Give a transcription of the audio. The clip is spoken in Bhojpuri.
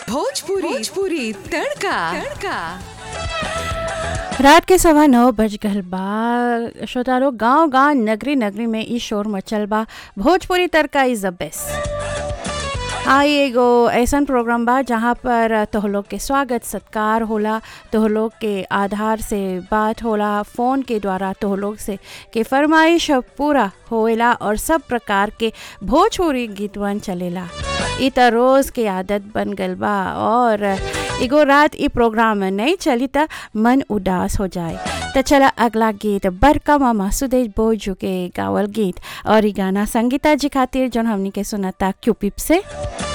भोजपुरी भोजपुरी तड़का तड़का रात के सवा नौ बज गल बा श्रोतारो गांव गांव नगरी नगरी में ई शोर मचल बा Bhojpuri tadka is the best हाँ ये एगो ऐसन प्रोग्राम बा जहाँ पर तोह लोग के स्वागत सत्कार होला तोह लोग के आधार से बात होला फ़ोन के द्वारा तोह लोग से के फरमाइश पूरा होएला और सब प्रकार के भोजपुरी गीतवन चलेला ई त रोज़ के आदत बन गल बा और एगो रात ई प्रोग्राम में नहीं चली त मन उदास हो जाए तो चला अगला गीत बड़का मामा सुदेश बोजू के गावल गीत और ई गाना संगीता जी खातिर जौन हमनी के सुनता क्यूपिप से